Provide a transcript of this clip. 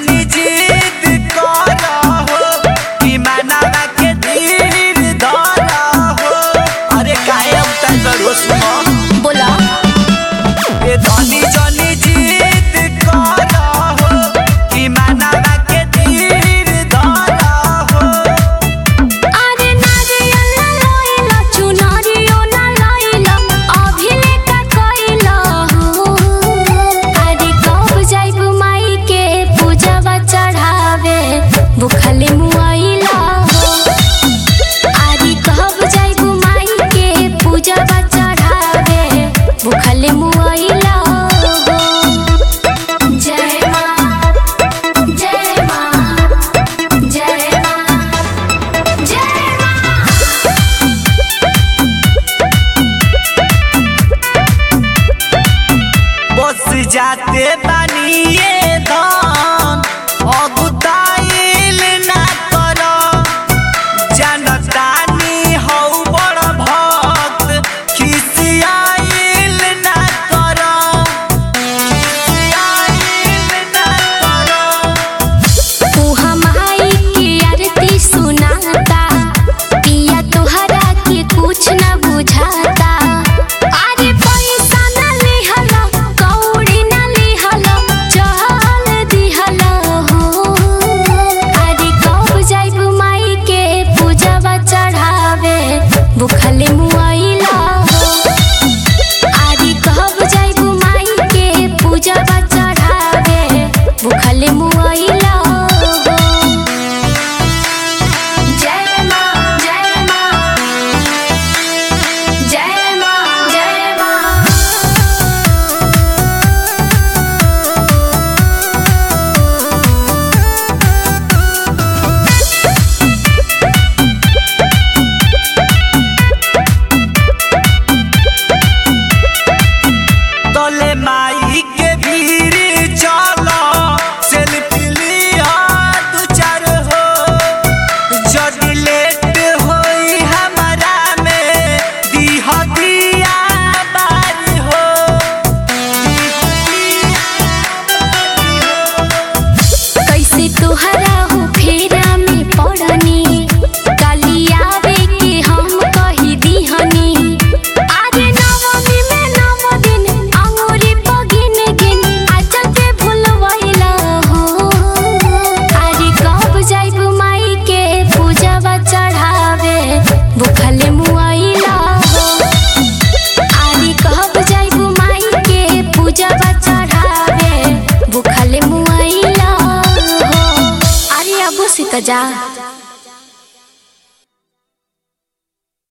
जनी जिद करा हो कि मनावा के धीर धरा हो अरे कायम तक सुनो बोला ए धनी जनी जिद करा हो कि मनावा के धीर धरा हो अरे नारियल ना लइला चुनरियो ना लइला अभिले का कइला हो अरे कब जाइब माई के पूजवा चढ़ावे भूखले मुआइला हो अरे कब जाइब माई के पूजवा चढ़ावे भूखले मुआइला हो जय माँ जय माँ जय माँ जय माँ बस जाते बानिए धान अगुताइल ना कर जनतानी हौ बड़ भक्त खिसियाइल ना कर खिसियाइल ना कर उहा माई के आरती सुनाता पिया तोहरा के कुछ न बुझाता अरे पैसा न लिहल कौड़ी न लिहल चल दिहल हो अरे कब जाइब माई के पूजवा चढ़ावे भूखले मुआइला हो आदि कब जाइब माई के पूजवा चढ़ावे भूखले मुआइला हो जय माँ जय माँ जय माँ जय माँ तले माई के भीड़ चलो सेल्फी लिया दू चार हो जदि लेट होई हमारा में दीह दिया बारी हो दीह दिया बारी हो कैसे तोहरा हो फेरा में पड़नी काली आवे के हम कही दीहनी आरे नवमी में नव दिन अंगूरी पगिन गिन आचल से भूलवैला हो आरे कब जाइब माई के पूजवा चढ़ावे भूखले मुआइला हो आरी कहब जाइब माई के पूजवा चढ़ावे भूखले मुआइला हो अरे अबो सीता जा